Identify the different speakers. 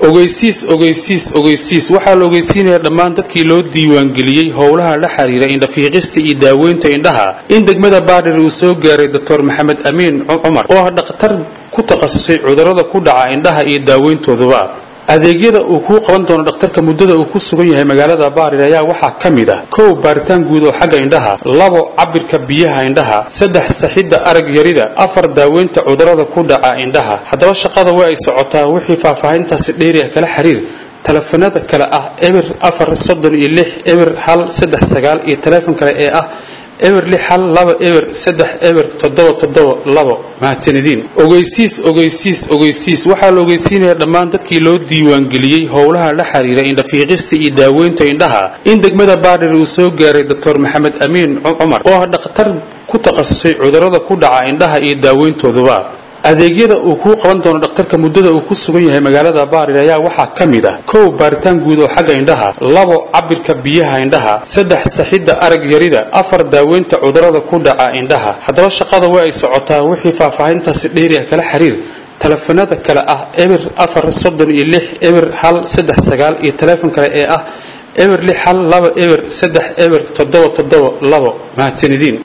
Speaker 1: ogeysiis ogeysiis ogeysiis waxaa la ogeysiinayaa dhammaan dadkii loo diiwaangeliyey howlaha la xiriira indhafiiqista iyo daaweynta indhaha in degmada baadhir uu soo gaaray doctor maxamed amiin cumar oo ah dhakhtar ku takhasusay cudurrada ku dhaca indhaha iyo daaweyntooduba adeegyada uu kuu qaban doono dhakhtarka muddada uu ku sugan yahay magaalada baarir ayaa waxaa ka mid ah kow baaritaan guud oo xagga indhaha labo cabirka biyaha indhaha saddex saxidda arag yarida afar daaweynta cudurrada ku dhaca indhaha haddaba shaqada waa ay socotaa wixii faahfaahintaasi dheeri ah kala xiriir telefoonada kale ah eber afar soddon iyo lix eber hal saddex sagaal iyo teleefon kale ee ah eber lix hal laba eber saddex eber toddoba toddoba labo mahadsanidin ogeysiis ogeysiis ogeysiis waxaa la ogeysiinayaa dhammaan dadkii loo diiwaangeliyey howlaha la xiriira indhafiiqista iyo daaweynta indhaha in degmada baadhir uu soo gaaray doctor maxamed amiin cumar oo ah dhakhtar ku takhasusay cudurrada ku dhaca indhaha iyo daaweyntooduba adeegyada uu kuu qaban doono dhakhtarka muddada uu ku sugan yahay magaalada baarir ayaa waxaa ka mid ah kow baaritaan guud oo xagga indhaha labo cabirka biyaha indhaha saddex saxidda arag yarida afar daaweynta cudurrada ku dhaca indhaha haddaba shaqada waa ay socotaa wixii faahfaahintaasi dheeri ah kala xiriir telefoonada kale ah eber afar soddon iyo lix eber hal saddex sagaal iyo teleefon kale ee ah eber lix hal laba eber saddex eber toddoba toddoba labo mahadsanidin